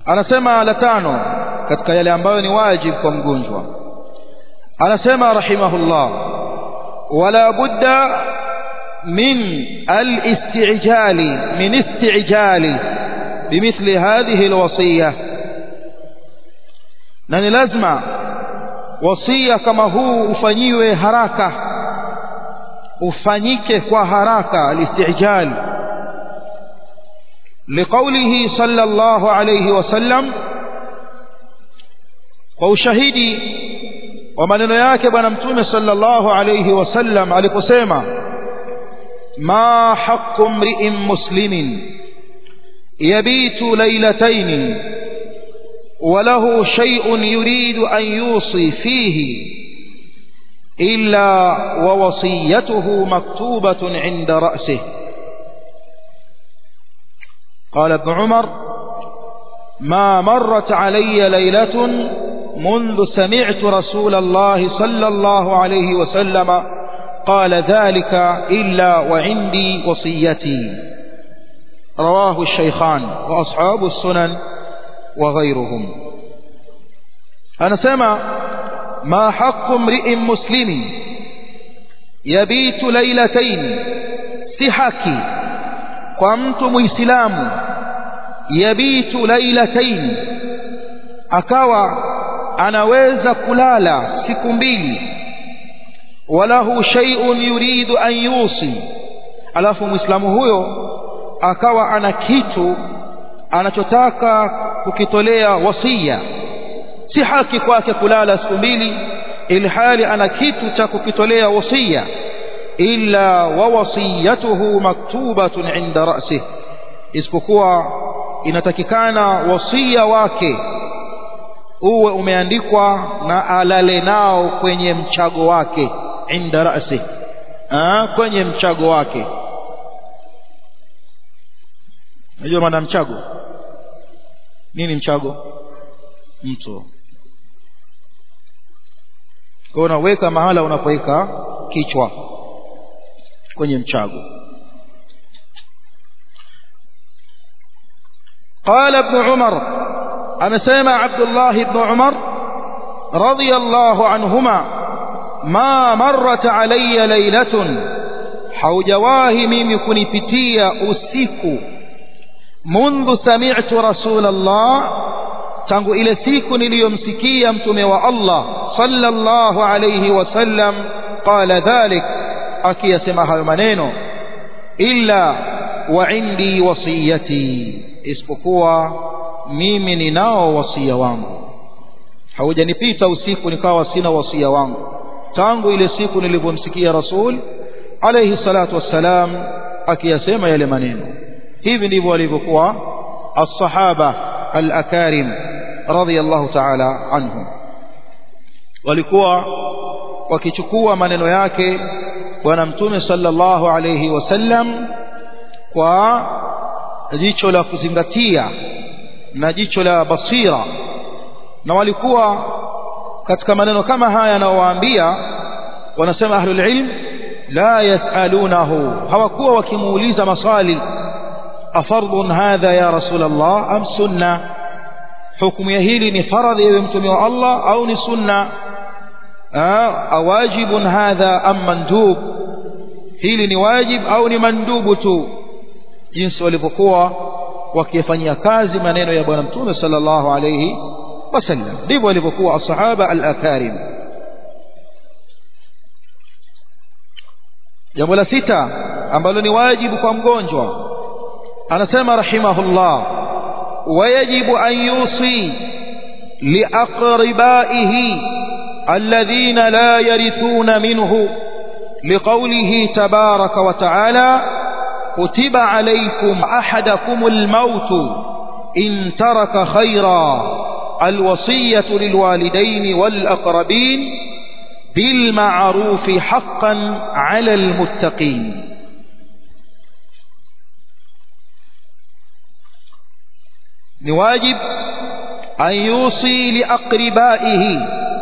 anasema la tano katika yale ambayo ni wajib kwa mgonjwa anasema rahimahullah wala budda min al-istijali min istijali bimithli hadhihi alwasiyah na ni lazima wasia kama huu ufanyiwe haraka ufanyike kwa haraka alistijal liqaulihi sallallahu alayhi wasallam kwa ushahidi wa maneno yake bwana mtume sallallahu alayhi wasallam aliposema ma haqqu mri'in muslimin yabitu laylatayn وله شيء يريد أن يوصي فيه إلا ووصيته مكتوبة عند رأسه قال ابن عمر ما مرت علي ليلة منذ سمعت رسول الله صلى الله عليه وسلم قال ذلك إلا وعندي وصيتي رواه الشيخان وأصحاب السنن وغيرهم أنا سمع ما حق امرئ مسلم يبيت ليلتين سحكي قمت مسلام يبيت ليلتين akawa anaweza kulala siku mbili walahu shay'un yuridu an yusi alafu muislamu huyo akawa ana kitu anachotaka kukitolea wasia si haki kwake kulala siku mbili ilhali ana kitu cha kukitolea wasia illa wa wasiyatuhu maktubatun inda ra'sih isipokuwa inatakikana wasia wake uwe umeandikwa na alale nao kwenye mchago wake inda ra'sih kwenye mchago wake unajua maana mchago nini mchago mto kwa unaweka mahala unapoweka kichwa kwenye mchago قال ابن عمر أنا سمع عبد الله بن عمر رضي الله عنهما ما مرت علي ليلة حوجواه ميم كنفتيا أسيكو منذ سمعت رسول الله tangu ile siku niliyomsikia mtume wa Allah sallallahu alayhi wasallam qala dhalik akiyasema hayo maneno illa wa indi wasiyati isipokuwa mimi ninao wasia wangu haujanipita usiku nikawa sina wasia wangu tangu ile siku nilipomsikia rasul alayhi salatu wassalam akiyasema yale maneno hivi ndivyo walivyokuwa as-sahaba al-akarim radiyallahu ta'ala anhum walikuwa wakichukua maneno yake bwana mtume sallallahu alayhi wasallam kwa jicho la kuzingatia na jicho la basira na walikuwa katika maneno kama haya anaowaambia wanasema ahlul ilm la yasalunahu hawakuwa wakimuuliza maswali afardun hadha ya rasul Allah am sunna hukumu ya hili ni faradhi ewe mtume wa Allah au ni sunna awajibun hadha am mandub hili ni wajib au ni mandubu tu jinsi walivyokuwa wakifanyia kazi maneno ya bwana mtume sallallahu alayhi wasallam ndivyo walivyokuwa asahaba al-akarim jambo la sita ambalo ni wajibu kwa mgonjwa anasema rahimahullah wayajibu an yusi liaqribaihi alladhina la yarithuna minhu لقوله تبارك وتعالى كتب عليكم أحدكم الموت إن ترك خيرا الوصية للوالدين والأقربين بالمعروف حقا على المتقين نواجب أن يوصي لأقربائه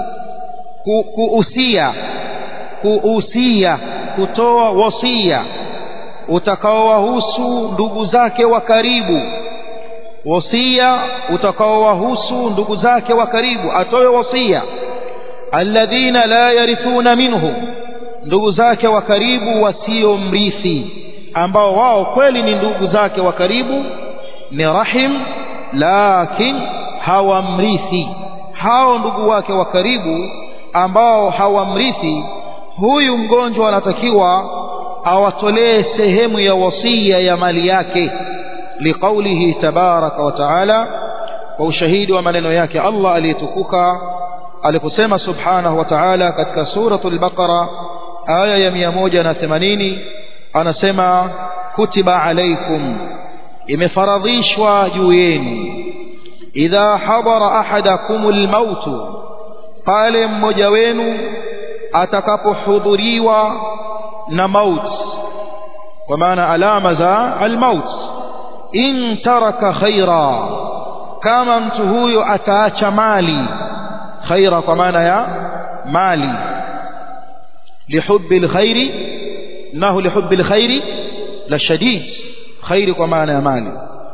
كؤسية كؤسية كتوى وصية utakaowahusu ndugu zake wa karibu wasia utakaowahusu ndugu zake wa karibu atoe wasia alladhina la yarithuna minhu ndugu zake wa karibu wasiomrithi ambao wao kweli ni ndugu zake wa karibu ni rahim lakin hawamrithi hao ndugu wake wa karibu ambao hawamrithi huyu mgonjwa anatakiwa awatolee sehemu ya wasia ya mali yake liqaulihi tabaraka wa taala kwa ushahidi wa maneno yake Allah aliyetukuka aliposema subhanahu wa ta'ala katika suratul baqara aya ya 180 anasema kutiba alaikum imefaradhishwa juu yenu idha hadara ahadakumul mautu pale mmoja wenu atakapohudhuriwa na maut kwa maana alama za almaut in taraka khaira kama mtu huyo ataacha mali khaira kwa maana ya mali lihubbi alkhairi nahu lihubbi alkhairi la shadid khairi kwa maana ya mali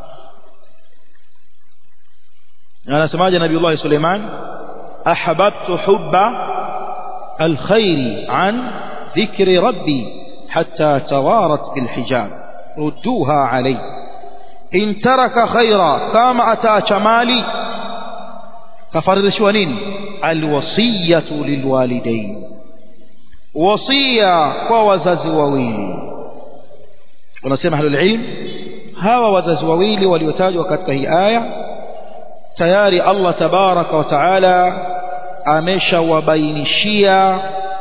anasemaje nabiiullah Suleiman ahbabtu hubba alkhairi an dhikri rabbi hatta tawarat bilhijab rudduha alayhi in taraka khaira kama ataacha mali kafaridhishwa nini alwasiyatu lilwalidain wasia kwa wazazi wawili wanasema ahlul ilm hawa wazazi wawili waliotajwa katika hii aya tayari Allah tabaraka wa taala ameshawabainishia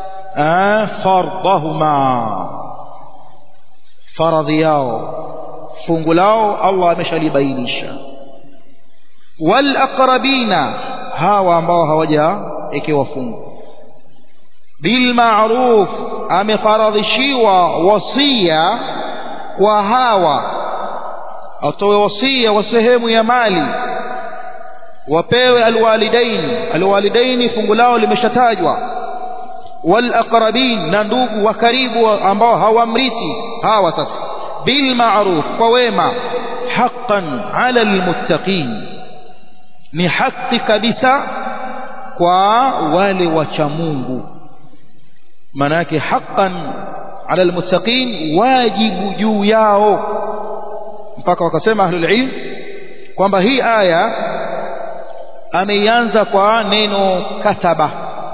fardahuma faradhi yao fungu lao Allah ameshalibainisha wal aqrabina hawa ambao hawajaekewa fungu bil ma'ruf amefaradhishiwa wasia kwa hawa atoe wasia wa sehemu ya mali wapewe alwalidaini alwalidaini fungu lao limeshatajwa wal aqrabin na ndugu wa karibu ambao hawamrithi hawa sasa bil ma'ruf kwa wema haqqan ala almuttaqin ni haki kabisa kwa wale wacha Mungu maana yake haqqan ala almuttaqin wajibu juu yao mpaka wakasema ahlul ilm kwamba hii aya ameianza kwa neno kataba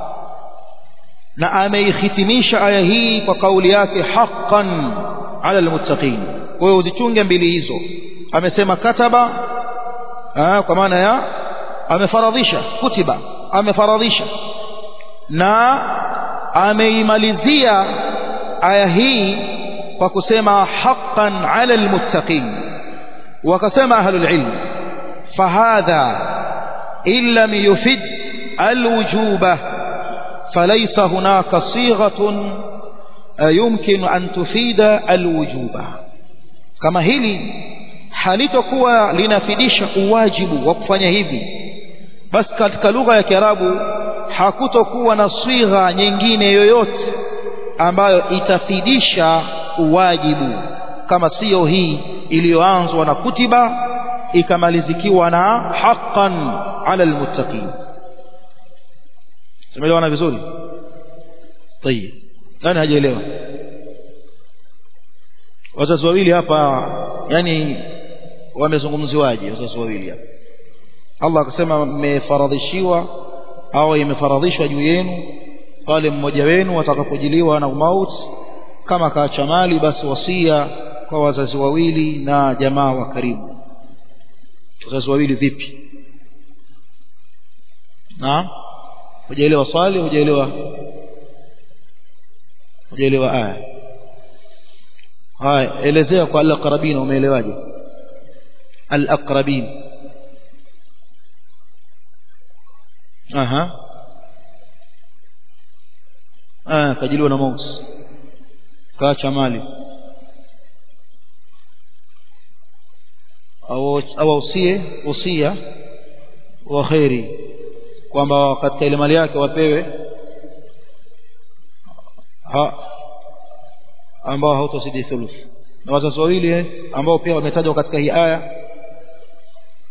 na ameihitimisha aya hii kwa kauli yake haqqan ala almuttaqin kwa hiyo uzichunge mbili hizo amesema kataba aa, kwa maana ya amefaradhisha kutiba amefaradhisha na ameimalizia aya hii kwa kusema haqqan ala almuttaqin wakasema ahlul ilm fahadha in lam yufid alwujuba فليس هناك صيغة يمكن أن تفيد الوجوب كما hili halitokuwa linafidisha uwajibu wa kufanya hivi basi katika lugha ya Kiarabu hakutokuwa na swigha nyingine yoyote ambayo itafidisha uwajibu kama siyo hii iliyoanzwa na kutiba ikamalizikiwa na haqqan ala almuttaqin tumeelewana vizuri tayeb nani hajaelewa wazazi wawili hapa yani wamezungumziwaje wazazi wawili hapa Allah akasema mmefaradhishiwa au imefaradhishwa juu yenu pale mmoja wenu atakapojiliwa na mauti kama kaacha mali basi wasia kwa wazazi wawili na jamaa wa karibu wazazi wawili vipi naam hujaelewa swali hujaelewa hujaelewa aya haya elezea kwa al-aqrabin umeelewaje al-aqrabin aha ah kajiliwa na mauti kaacha mali au au usie usia wa khairi kwamba katika ile mali yake wapewe ha ambao hautozidi thuluth na wazazi wawili ambao pia wametajwa katika hii aya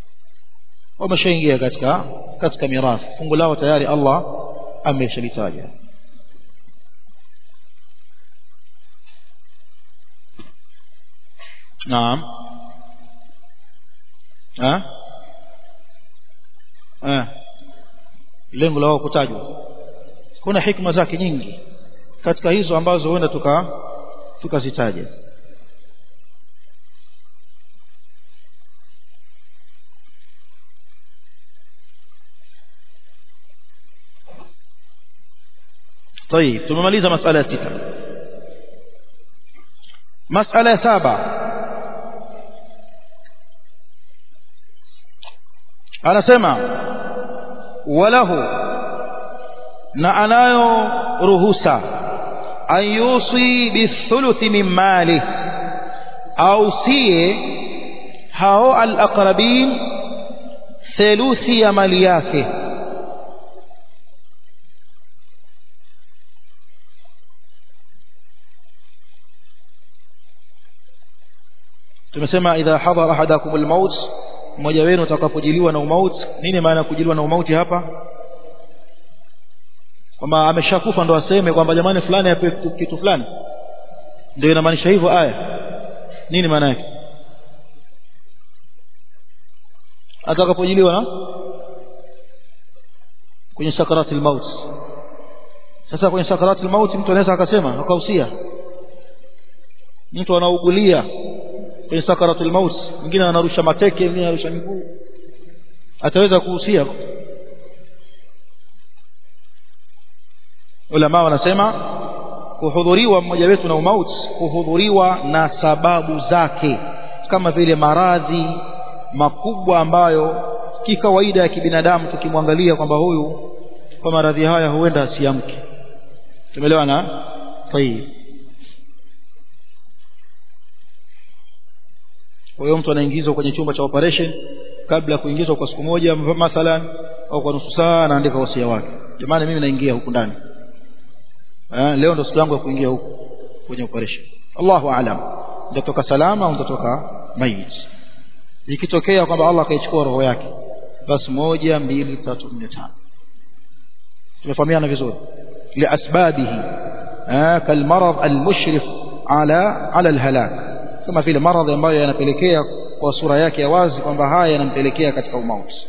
wameshaingia katika katika mirathi fungu lao tayari Allah ameshalitaja naam eh eh lengo lao kutajwa kuna hikma zake nyingi katika hizo ambazo huenda tuka tukazitaja طيب tumemaliza masala ya sita masala ya saba anasema walahu na anayo ruhusa an yusi bithuluthi min mali ausie hao alaqrabin theluthi ya mali yake tumesema idha hadara ahadakum almaut mmoja wenu atakapojiliwa na umauti nini maana kujiliwa na umauti hapa kwamba ameshakufa ndo aseme kwamba jamani fulani apewe kitu, kitu fulani ndio inamaanisha hivyo aya nini maana yake atakapojiliwa na kwenye sakarati almaut sasa kwenye sakarati almaut mtu anaweza akasema akausia mtu anaugulia kwenye sakaratul maut mwingine anarusha mateke mwingine anarusha miguu ataweza kuhusia ulama wanasema kuhudhuriwa mmoja wetu na umauti kuhudhuriwa na sababu zake kama vile maradhi makubwa ambayo kikawaida ya kibinadamu tukimwangalia kwamba huyu kwa maradhi haya huenda asiamke tumeelewana tayib kwa hiyo mtu anaingizwa kwenye chumba cha operation kabla ya kuingizwa kwa siku moja mathalan au kwa nusu saa anaandika wasia wake jamani mimi naingia huku ndani eh, leo ndo siku yangu ya kuingia huku kwenye operation Allahu aalam nitatoka salama au nitatoka mayit ikitokea kwamba Allah akaichukua roho yake basi moja mbili tatu nne tano tumefahamiana vizuri liasbabihi kalmarad almushrif ala ala alhalak kama vile maradhi ambayo yanapelekea kwa sura yake ya wazi kwamba haya yanampelekea katika umauti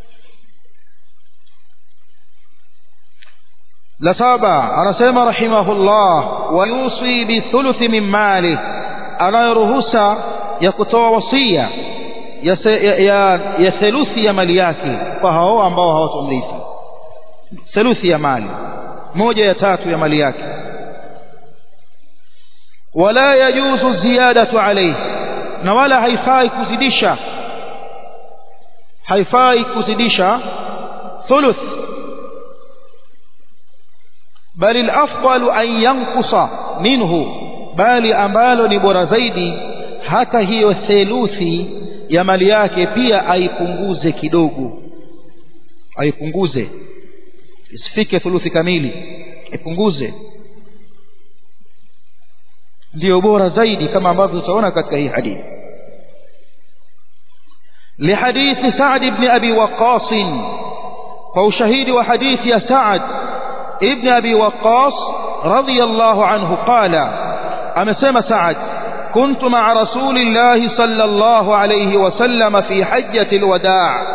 la saba anasema rahimahullah wa yusi bi thuluthi min mali anayoruhusa ya kutoa wasia ya, ya, ya, ya theluthi ya mali yake kwa hao ambao hawatomrithi theluthi ya mali moja ya tatu ya mali yake wala yajuzu ziyadatu alayhi na wala haifai kuzidisha haifai kuzidisha thuluth bali alafdalu an yanqusa minhu bali ambalo ni bora zaidi hata hiyo theluthi ya mali yake pia aipunguze kidogo aipunguze isifike thuluthi kamili ipunguze ndio bora zaidi kama ambavyo tutaona katika hii hadithi لحديث سعد بن أبي وقاص وشهيد وحديث يا سعد ابن أبي وقاص رضي الله عنه قال أما سمى سعد كنت مع رسول الله صلى الله عليه وسلم في حجة الوداع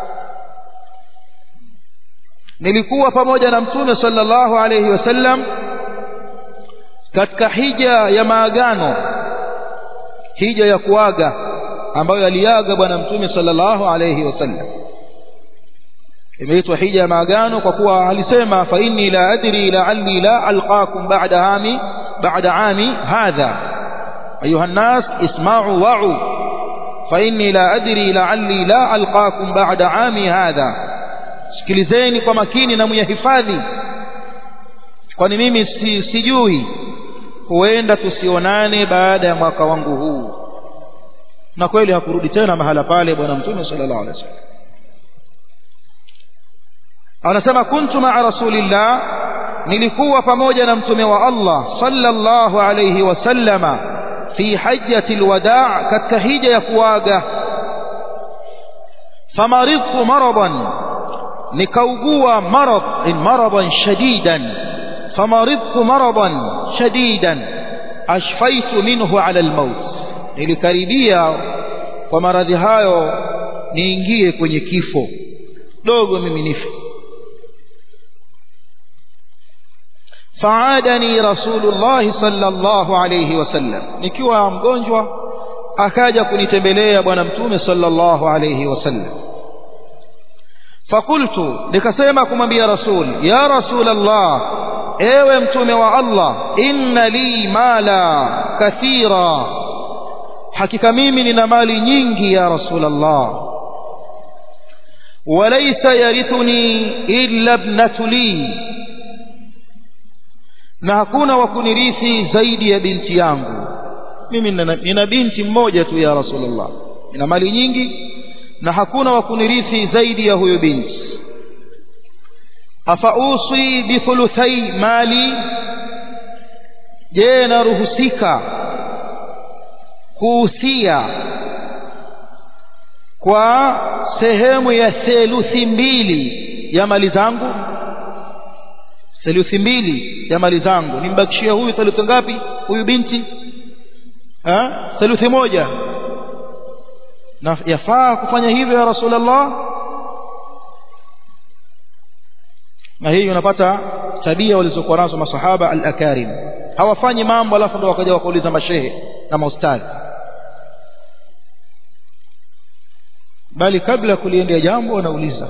nilikuwa pamoja na mtume sallallahu alayhi wasallam katika hija ya maagano hija ya kuaga ambayo aliaga bwana mtume sallallahu alayhi wasallam imeitwa hija ya maagano kwa kuwa alisema fa inni la adri la'alli la alqakum ba'da ami ba'da ami hadha ayuha an-nas isma'u wa'u fa inni la adri la'alli la alqakum ba'da ami hadha sikilizeni kwa makini na myahifadhi kwani mimi si, sijui huenda tusionane baada ya mwaka wangu huu na kweli hakurudi tena mahala pale bwana mtume sallallahu alaihi wasallam anasema kuntu ma'a rasulillah nilikuwa pamoja na mtume wa Allah sallallahu alayhi wasallama fi hajjati alwadaa katika hija ya kuaga famaridtu maradan nikaugua marad in maradan shadidan famaridtu maradan shadidan ashfaitu minhu ala almaut nilikaribia kwa maradhi hayo niingie kwenye kifo dogo mimi nife faadani rasulullah sallallahu alayhi wasallam nikiwa mgonjwa akaja kunitembelea bwana mtume sallallahu alayhi wasallam fakultu nikasema kumwambia rasul ya rasul allah ewe mtume wa allah inna li mala kathira hakika mimi nina mali nyingi ya rasul allah walaysa yarithuni illa ibnatu li na hakuna wa kunirithi zaidi ya binti yangu mimi nina binti mmoja tu ya rasulullah nina mali nyingi na hakuna wa kunirithi zaidi ya huyo binti afausi bithuluthai mali je naruhusika kuhusia kwa sehemu ya theluthi mbili ya mali zangu theluthi mbili ya mali zangu nimbakishia huyu theluthi ngapi huyu binti ha theluthi moja na yafaa kufanya hivyo ya rasulullah na hii unapata tabia walizokuwa nazo masahaba al-akarim hawafanyi mambo alafu ndo wakaja wakauliza mashehe na maustadhi bali kabla kuliendea jambo wanauliza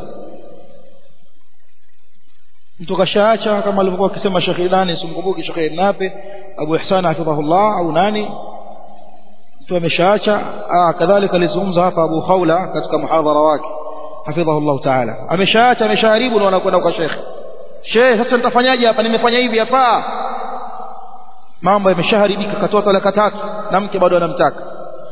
mtu kashaacha kama alivyokuwa akisema Sheikh Ilani simkumbuki Sheikh Nape Abu Ihsan hafidhahullah au nani mtu ameshaacha kadhalika alizungumza hapa Abu Khawla katika muhadhara wake hafidhahullah ta'ala ameshaacha ameshaharibu na wanakwenda kwa Sheikh Sheikh sasa nitafanyaje hapa nimefanya hivi hapa mambo yameshaharibika katoa talaka tatu na mke bado anamtaka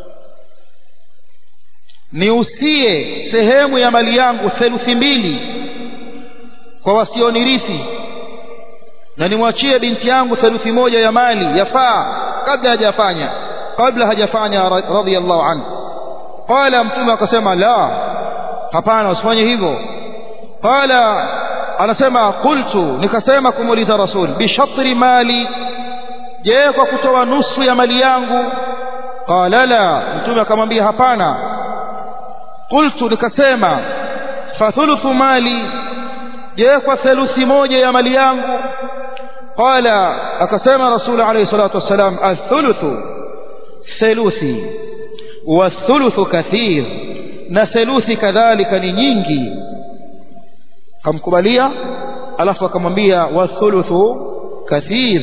niusie sehemu ya mali yangu theluthi mbili kwa wasionirithi na nimwachie binti yangu theluthi moja ya mali yafaa kabla hajafanya kabla hajafanya radhiyallahu anhu qala mtume akasema la hapana usifanye hivyo qala anasema qultu nikasema kumuuliza rasul bishatri mali je kwa kutoa nusu ya mali yangu qala la mtume akamwambia hapana qultu nikasema fathuluthu mali je kwa theluthi moja ya mali yangu qala akasema rasul alayhi salatu wassalam athuluthu theluthi wathuluthu kathir na theluthi kadhalika ni nyingi kamkubalia alafu akamwambia wathuluthu kathir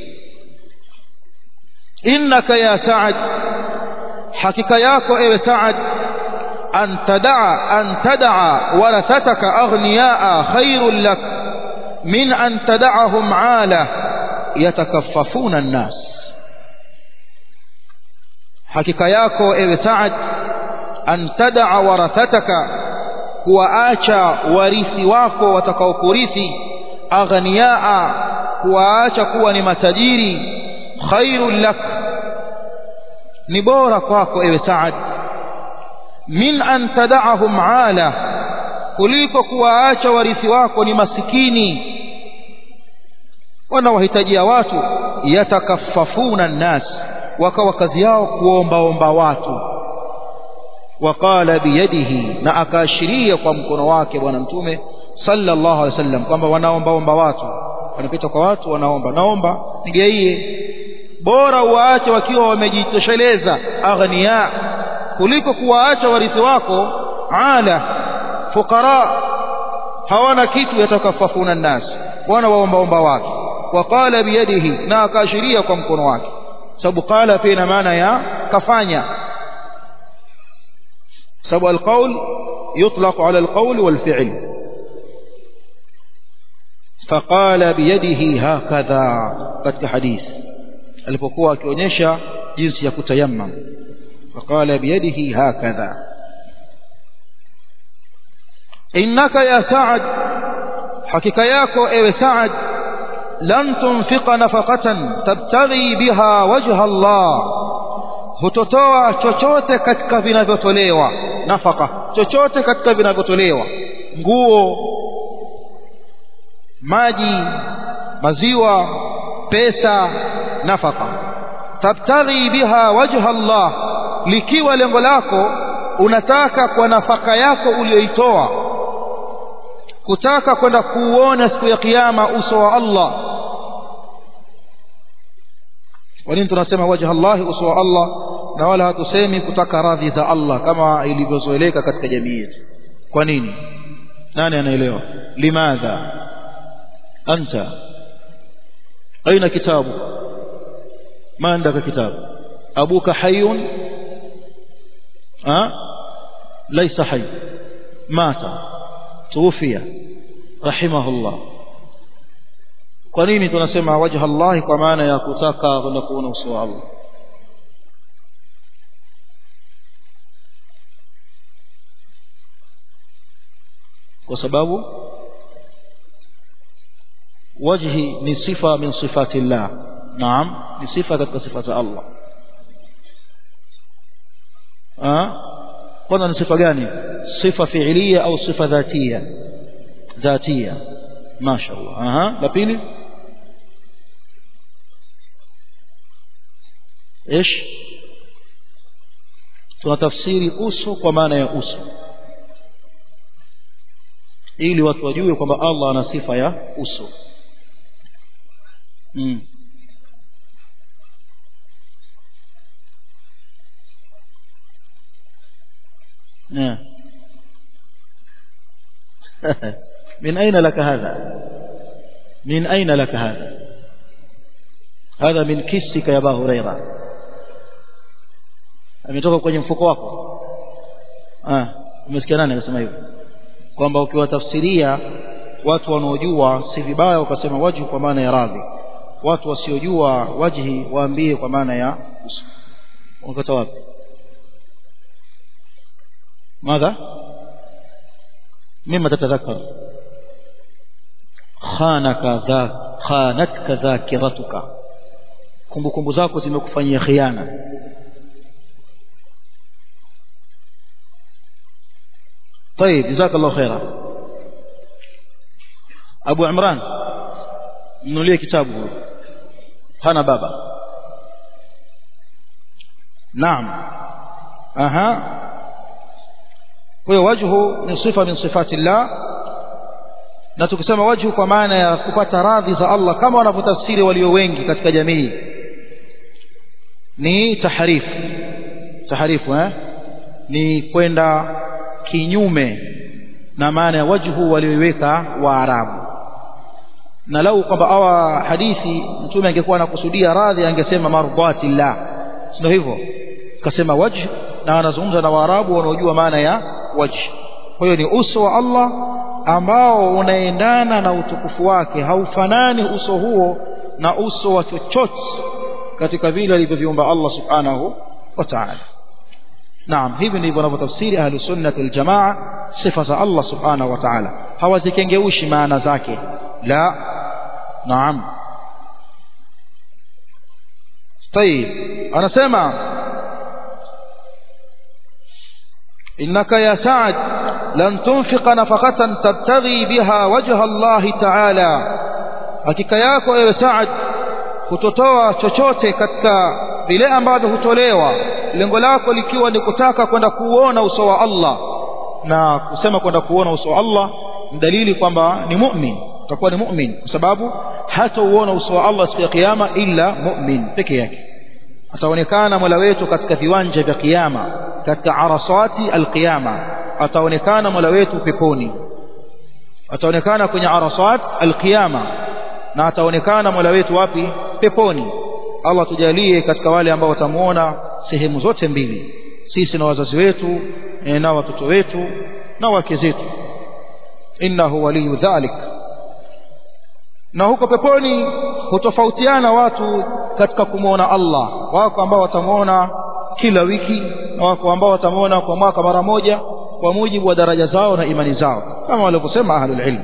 innaka ya sa'ad hakika yako ewe sa'ad أن تدع أن تدع ورثتك أغنياء خير لك من أن تدعهم عالة يتكففون الناس حقيقة yako ewe Saad an tadaa warathataka kuwaacha warithi wako watakaokurithi aghniyaa kuwaacha kuwa ni matajiri khairul lak ni bora kwako ewe Saad min an tada'ahum ala kuliko kuwaacha warithi wako ni masikini wanawahitajia watu yatakaffafuna nnas wakawa kazi yao kuombaomba watu waqala biyadihi na akaashiria kwa mkono wake bwana mtume sallallahu alaihi wasallam kwamba wanaombaomba watu wanapita kwa watu wanaomba naomba nigaie bora waache wakiwa wamejitosheleza aghnia kuliko kuwaacha warithi wako ala fuqara hawana kitu yatakafafuna nnas wana waombaomba wake waqala biyadihi na akaashiria kwa mkono wake sababu qala pia ina maana ya kafanya sababu alqaul yutlaq ala alqaul walfi'l faqala biyadihi hakadha katika hadith alipokuwa akionyesha jinsi ya kutayammam فقال بيده هكذا إنك يا سعد حقيقة ياكو إيه سعد لن تنفق نفقة تبتغي بها وجه الله hutotoa chochote katika vinavyotolewa nafaka chochote katika vinavyotolewa nguo maji maziwa pesa nafaka tabtaghi biha wajha Allah likiwa lengo lako unataka kwa nafaka yako uliyoitoa kutaka kwenda kuuona siku ya kiyama uso wa Allah kwa nini tunasema wajha Allah uso wa Allah na wala hatusemi kutaka radhi za Allah kama ilivyozoeleka katika jamii yetu kwa nini nani anaelewa limadha anta aina kitabu ما عندك كتاب أبوك حي أه؟ ليس حي مات توفي رحمه الله kwa nini tunasema wajha Allah kwa maana ya kutaka kwenda kuona uso wa Allah kwa sababu wajhi ni sifa min sifati Allah naam ni sifa katika sifa za Allah kwanza ni sifa gani sifa fiilia au sifa dhatia dhatia mashaallah aha la pili ايش tunatafsiri uso kwa maana ya uso ili watu wajue kwamba Allah ana sifa ya uso mm. نعم من أين لك هذا من أين لك هذا هذا من كسك يا أبا هريرة ametoka kwenye mfuko wako ah umesikia nani anasema hivyo kwamba ukiwatafsiria watu wanaojua si vibaya ukasema wajhu kwa maana ya radhi watu wasiojua wajhi waambie kwa maana ya uso unakata wapi ماذا مما تتذكر خانك ذا خانتك ذاكرتك kumbukumbu zako zimekufanyia khiana طيب جزاك الله خيرا ابو عمران mnulie kitabu hana baba naam aha kwa hiyo wajhu ni sifa min sifati llah na tukisema wajhu kwa maana ya kupata radhi za Allah kama wanavyotafsiri walio wengi katika jamii ni taharifu taharifu eh? ni kwenda kinyume na maana ya wajhu walioiweka waarabu na lau kwamba awa hadithi mtume angekuwa anakusudia radhi angesema mardhati llah sio hivyo kasema wajh na anazungumza na waarabu wanaojua maana ya wajh kwa hiyo ni uso wa Allah ambao unaendana na utukufu wake haufanani uso huo na uso wa chochote katika vile alivyoviumba Allah subhanahu wa ta'ala naam hivi ndivyo wanavyotafsiri ahlu sunnah wal jamaa sifa za Allah subhanahu wa ta'ala hawazikengeushi maana zake la naam طيب anasema إنك يا سعد لن تنفق نفقة تبتغي بها وجه الله تعالى hakika yako ewe Saad kutotoa chochote katika vile ambavyo hutolewa lengo lako likiwa ni kutaka kwenda kuona uso wa Allah na kusema kwenda kuona uso wa Allah ni dalili kwamba ni mu'min utakuwa ni mu'min kwa sababu hatauona uso wa Allah siku ya kiyama illa mu'min peke yake ataonekana Mola wetu katika viwanja vya kiyama katika arasati alqiyama ataonekana Mola wetu peponi ataonekana kwenye arasat alqiyama na ataonekana Mola wetu wapi peponi Allah tujalie katika wale ambao watamuona sehemu zote mbili sisi na wazazi wetu na watoto wetu na wake zetu innahu waliyu dhalik na huko peponi hutofautiana watu katika kumwona Allah wako ambao watamuona kila wiki na wako ambao watamuona kwa mwaka mara moja kwa mujibu wa daraja zao na imani zao kama walivyosema ahlul ilm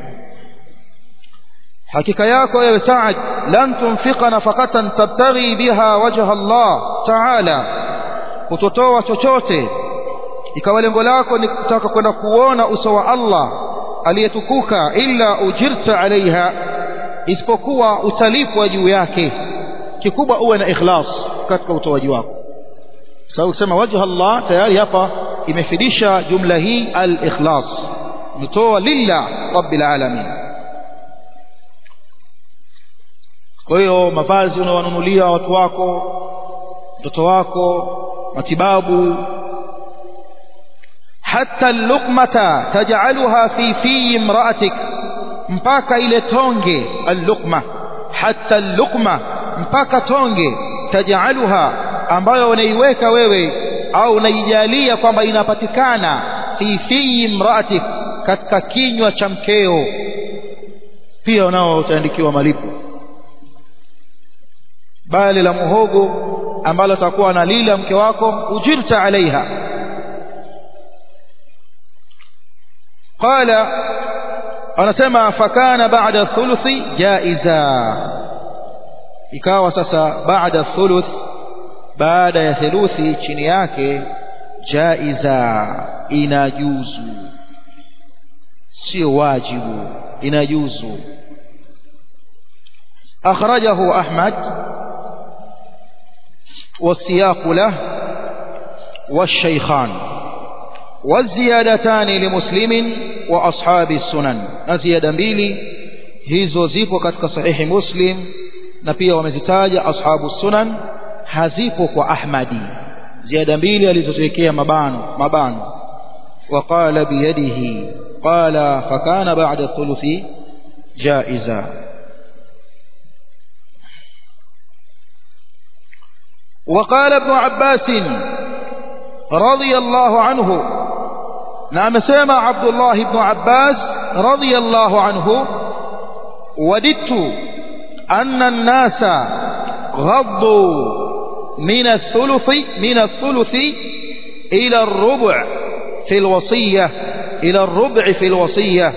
hakika yako ewe Saad lan tunfika nafaqatan tabtaghi biha wajha Allah ta'ala kutotoa chochote ikawa lengo lako ni kutaka kwenda kuona uso wa Allah aliyetukuka illa ujirta alaiha isipokuwa utalipwa juu yake kikubwa uwe na ikhlas katika utoaji wako sababu kusema wajha Allah tayari hapa imefidisha jumla hii al-ikhlas mtoa lillah rabbil alamin kwa hiyo mavazi unawanunulia watu wako mtoto wako matibabu hata luqmata taj'alha fi fi imra'atik mpaka ile tonge al-luqma hata luqma mpaka tonge taj'alha ambayo unaiweka wewe au unaijalia kwamba inapatikana fi fi imra'atik katika kinywa cha mkeo pia nao utaandikiwa malipo bali la muhogo ambalo atakuwa analila mke wako ujirta alaiha qala anasema fakana baada thuluthi jaiza ikawa sasa baada thuluth baada ya theluthi chini yake jaiza inajuzu sio wajibu inajuzu akhrajahu ahmad والسياق له والشيخان والزيادتان لمسلم وأصحاب السنن نزيادة mbili hizo zipo katika sahihi muslim na pia wamezitaja ashabu sunan hazipo kwa ahmadi ziada mbili alizoziwekea mabano mabano وقال بيده قال فكان بعد الثلث جائزا وقال ابن عباس رضي الله عنه نعم سمع عبد الله بن عباس رضي الله عنه وددت أن الناس غضوا من الثلث من الثلث إلى الربع في الوصية إلى الربع في الوصية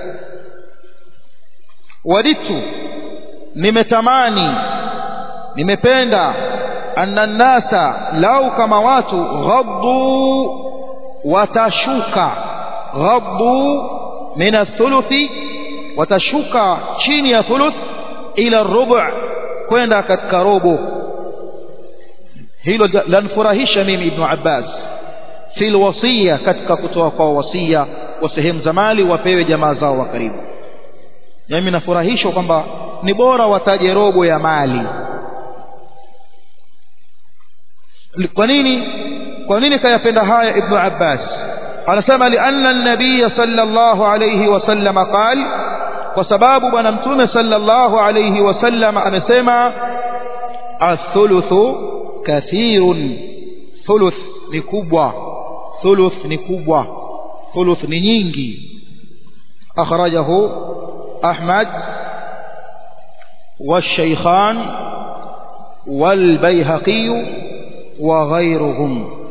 وددت nimetamani nimependa anna nnasa lau kama watu ghaddu watashuka ghaddu min athuluthi watashuka chini ya thuluth ila rubu kwenda katika robo hilo lanfurahisha mimi ibnu abbas fi lwasiya katika kutoa kwa wasia wa sehemu za mali wapewe jamaa zao wa karibu mimi nafurahishwa kwamba ni bora wataje robo ya mali kwa nini kwa nini kayapenda haya ibnu abbas anasema lianna an-nabiy sallallahu alayhi wasallam qal kwa sababu bwana mtume sallallahu alayhi wasallam amesema athuluthu kathirun thuluth ni kubwa thuluth ni kubwa thuluth ni nyingi akhrajahu ahmad والشيخان والبيهقي وغيرهم